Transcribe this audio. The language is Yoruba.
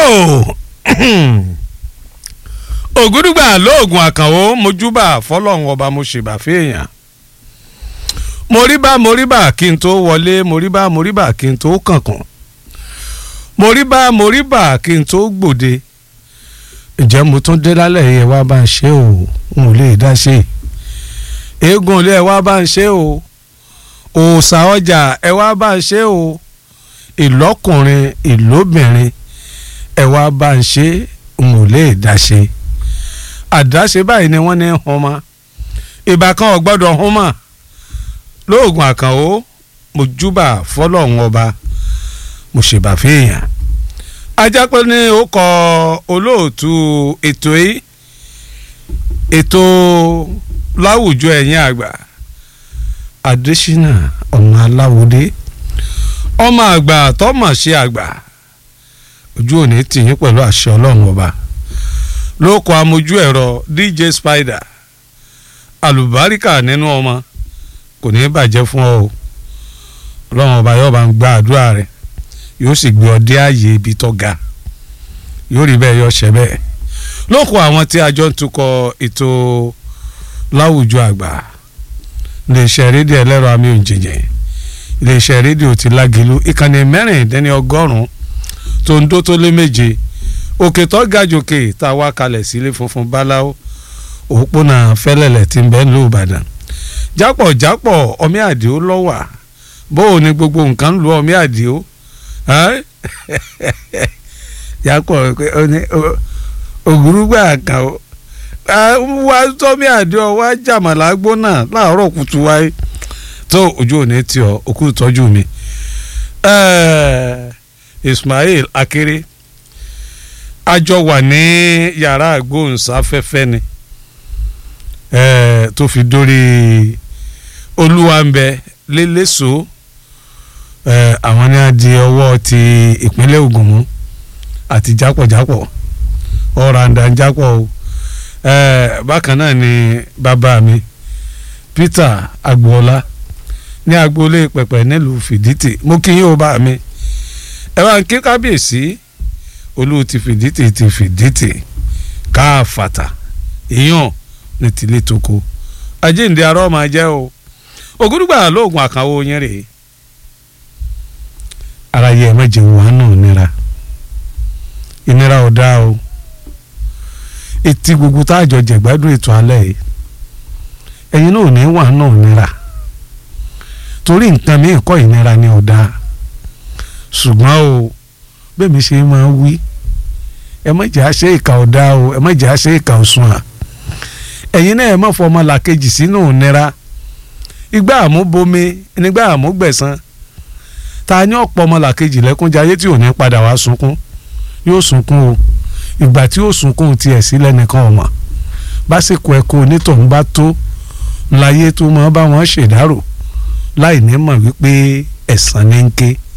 ògúdùgbà lóògùn àkànwó mojúbà fọlọ́run ọba mo ṣèbà fèèyàn moríbà moríbà kí n tó wọlé moríbà moríbà kí n tó kànkàn moríbà moríbà kí n tó gbòde ǹjẹ́ mo tún dé lálẹ́ yẹn wá bá ń ṣe o n ò lè dá ṣe eégún ilé ẹ wá bá ń ṣe o òòṣà ọjà ẹ wá bá ń ṣe o ìlọ́kùnrin ìlóbìnrin ẹ wá bá ń ṣe n ò lè dá ṣe àdáṣe báyìí ni wọ́n ní hun ma ìbá kan ò gbọ́dọ̀ hun mà lóògùn àkànwó mo júbà fọlọ́run ọba mo ṣèbà fèèyàn ajápẹ́ ní ó kọ olóòtú ètò yìí ètò láwùjọ ẹ̀yìn àgbà adésínà ọmọ aláwòdé ọmọ àgbà tọmọ ṣe àgbà ojú òní tìyín pẹ̀lú àṣẹ ọlọ́run ọba ló kọ amójú ẹ̀rọ dj spider àlùbáríkà nínú ọmọ kò ní í bàjẹ́ fún ọ o ọlọ́run ọba yóò bá ń gba àdúrà rẹ yóò sì gbé ọ dé ààyè ibi tó ga yóò rí bẹ́ẹ̀ yọ ṣẹ bẹ́ẹ̀ ló kọ àwọn tí a jọ ń tukọ̀ ètò láwùjọ àgbà iléeṣẹ́ rédíò ẹlẹ́rọ àmì òǹjẹ̀jẹ̀ iléeṣẹ́ rédíò ti lágìlú ìkànnì mẹ́rìndínlẹ́ ọgọ́rùn-ún tó ń dó tó lé méje òkè tó ga jòkè tá a wá kalẹ̀ sílé funfun báláwo òpópónà fẹ́lẹ́lẹ̀ tí ń bẹ ní Ìbàdàn jápọ̀ jápọ̀ ọmí àdìó lọ́wà bóò ni gbogbo nǹkan lu ọmí àdìó jápọ̀ ògúrúgbà kan wá tọ́mí àdìó wá jàmàlà gbóná láàárọ̀ kùtù wáyé tó ojú òní tí ọ òkú ìtọ́jú mi Ismail Akere a jọ wà ní yàrá àgbóhùnsáfẹ́fẹ́ ni tó fi dórí olúwàǹbẹ lélẹ́sọ àwọn ní a di ọwọ́ ti ìpínlẹ̀ Ògùn mú àti jápọ̀jápọ̀ ọ̀ràǹdà jápọ̀ o bákan náà ni bàbá mi Peter Agboola ní agboolé pẹ̀pẹ̀ nílùú Fìdítì mo kí yín o bá mi ẹ bá ń kí kábíyèsí olú ti Fìdítì ti Fìdítì káfàtà ìyàn ní tìlé toko àjíǹde arọ́ máa jẹ́ o ògúdùgbà lóògùn àkànwó yẹn rèé ara yẹ mẹjẹ wà náà nira ìnira ò dáa o etí gbogbo tá a jọ jẹ̀gbádùn ètò alẹ́ yìí ẹ̀yin náà ò ní wà náà nira torí nǹkan mi kọ́ ìnira ni ò dáa ṣùgbọ́n o bẹ́ẹ̀ mi ṣe máa wí ẹ má jẹ́ àṣẹ ìkà ò dáa o ẹ má jẹ́ àṣẹ ìkà ò sùn à ẹ̀yin náà ẹ má fọ ọmọ làkejì sínú nira igbá àmúbomi nígbà àmúgbẹ̀san ta ni ọ̀pọ̀ ọmọ làkejì lẹ́kúnjayé tí ò ní padà wá sunkún yóò sunkún o ìgbà tí yóò sunkún tiẹ̀ sílẹ̀ nìkan ọ̀mọ̀ básìkò ẹ̀kọ́ onítọ̀hún bá tó láyé tó máa bá wọn ṣèdárò láì ní mọ̀ wípé ẹ̀san ní ń ké